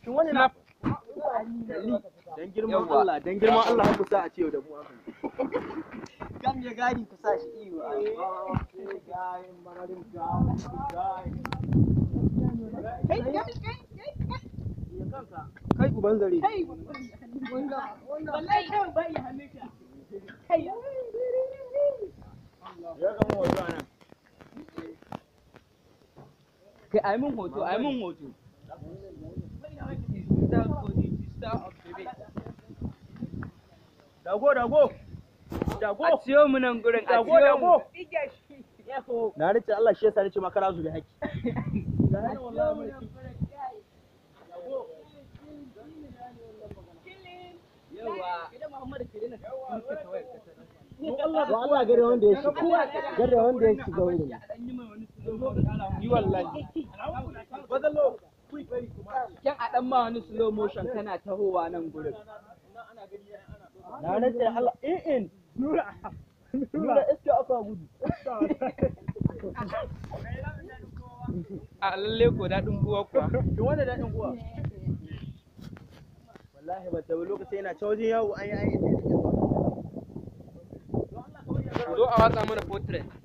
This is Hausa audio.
shin wani na dan girman Allah dan girman Allah har ku sa a ce da mu haka Kam ya gadi ku sa shi iyo. Kai kai kai kai. kai uban zare Wallahi kai ba ya hannunka. Kai. ya ga mu wato anan Kai ai mun hoto, ai mun hoto. dago dago dago A ciyo mu nan gurin, a dago ciyo mu. dago na rike Allah shi yasa nace maka razu da haki Wa Allah gare wanda ya shiga. Gare wanda ya shiga wurin. Yi wallahi. bazallo Kyan a ɗan ma wani slow motion kana tahowa nan gurin. na rike Allah in in nura nura iska aka gudu A lalle ko daɗin buwa kuwa. shin wanda dadin kuwa wallahi ba ta lokaci yana ta wajen yawo an yi an yi Zo a watsa mana portrait.